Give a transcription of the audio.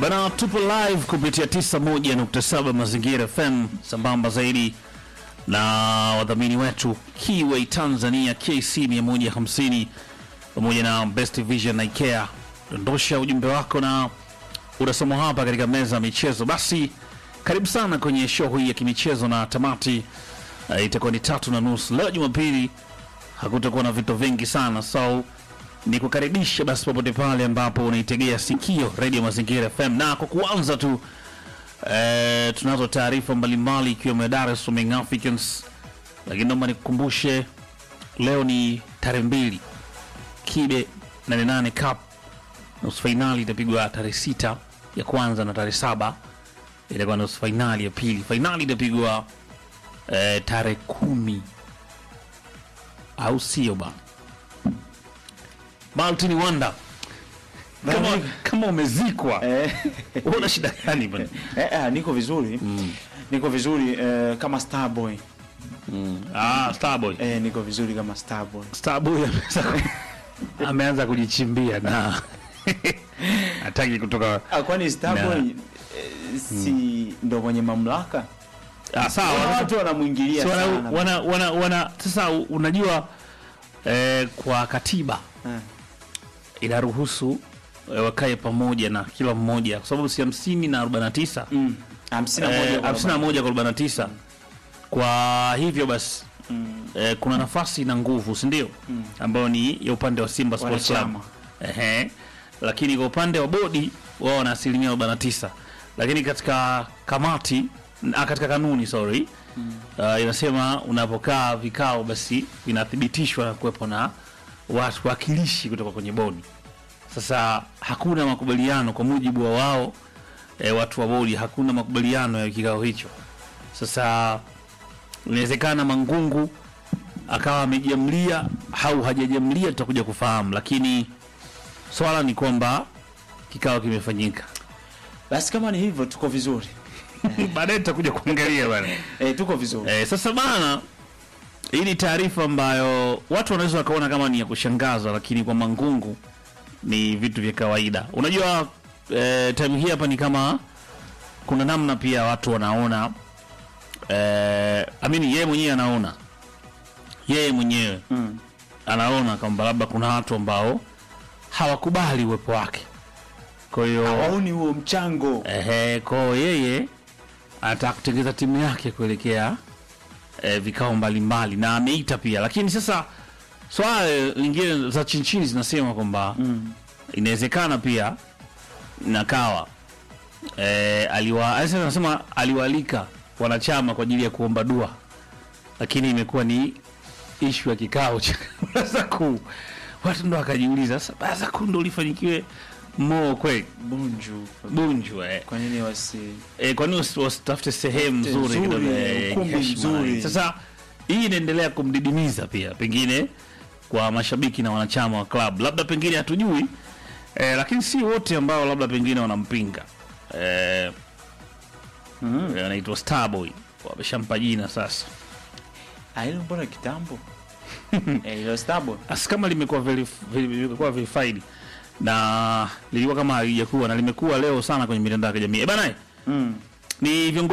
Bana, tupo live kupitia 91.7 Mazingira FM sambamba zaidi na wadhamini wetu Kiway Tanzania KC 150 pamoja na Best Vision na IKEA. Dondosha ujumbe wako na unasoma hapa katika meza ya michezo. Basi karibu sana kwenye show hii ya kimichezo na tamati uh, itakuwa ni tatu na nusu leo Jumapili. Hakutakuwa na vitu vingi sana so ni kukaribisha basi popote pale ambapo unaitegea sikio Radio Mazingira FM, na kwa kuanza tu eh, tunazo taarifa mbalimbali ikiwemo ya Dar es Salaam Young Africans, lakini naomba nikukumbushe leo ni tarehe mbili Kibe 88 Cup nusu fainali itapigwa tarehe sita ya kwanza na tarehe saba itakuwa nusu fainali ya pili. Fainali itapigwa eh, tarehe kumi au sio bana? Martin Wanda, kama, kama umezikwa Eh, una shida gani bana? eh, eh, niko vizuri niko vizuri eh, kama Starboy Ah, Starboy. eh, niko vizuri kama Starboy Starboy ameanza ku- ameanza kujichimbia na hataki kutoka. ah, kwani Starboy Na. eh, si ndo mwenye mamlaka Ah, sawa. Kuna wana- watu wanamwingilia si wana, sana wana, wana, wana, sasa unajua eh, kwa katiba Eh, inaruhusu eh, wakae pamoja na kila mmoja kwa sababu si hamsini na arobaini na tisa mm, hamsini na moja Eh, kwa hamsini na moja kwa arobaini na tisa kwa hivyo basi Mm, eh, kuna nafasi na nguvu si ndio ambayo ni ya upande wa Simba Sports Club Wanachama. Ehe. lakini kwa upande wa bodi wao wana asilimia 49 lakini katika kamati ah, katika kanuni sorry uh, inasema unapokaa vikao basi vinathibitishwa na kuwepo na watu wakilishi kutoka kwenye bodi sasa hakuna makubaliano kwa mujibu wa wao e, watu wa bodi hakuna makubaliano ya kikao hicho sasa inawezekana Mangungu akawa amejiamlia au hajajamlia, tutakuja kufahamu, lakini swala ni kwamba kikao kimefanyika. basi kama ni hivyo tuko vizuri Baadaye tutakuja kuangalia bana. eh, tuko vizuri E, sasa bana, hii ni taarifa ambayo watu wanaweza wakaona kama ni ya kushangaza, lakini kwa Mangungu ni vitu vya kawaida. Unajua e, time hii hapa ni kama kuna namna pia watu wanaona e, amini yeye mwenyewe anaona yeye mwenyewe mm. anaona kwamba labda kuna watu ambao hawakubali uwepo wake. Kwa hiyo hawaoni huo mchango ehe, kwa hiyo yeye anataka kutengeza timu yake kuelekea eh, vikao mbalimbali na ameita pia, lakini sasa swala lingine za chini chini zinasema kwamba mm. inawezekana pia nakawa eh, aliwa sasa nasema aliwaalika wanachama kwa ajili ya kuomba dua, lakini imekuwa ni ishu ya kikao cha baraza kuu. Watu ndo wakajiuliza sasa, baraza kuu ndo lifanyikiwe moo kweli bunju Bunju eh. kwa nini wasi Eh, kwa nini wasi- wasitafute sehemu Tafute nzuri nzuri, kidogo, eh, ukumbi heshima na mzuri. nini. Sasa hii inaendelea kumdidimiza pia pengine kwa mashabiki na wanachama wa club, labda pengine hatujui eh, lakini si wote ambao labda pengine wanampinga eh, mm. eh, anaitwa Starboy wameshampa jina sasa. Ah, hilo mbona kitambo eh, hilo Starboy Asi kama limekuwa verif- veri- limekuwa verified na lilikuwa kama halijakuwa na limekuwa leo sana kwenye mitandao ya kijamii. Eh, bana, mm. ni viongozi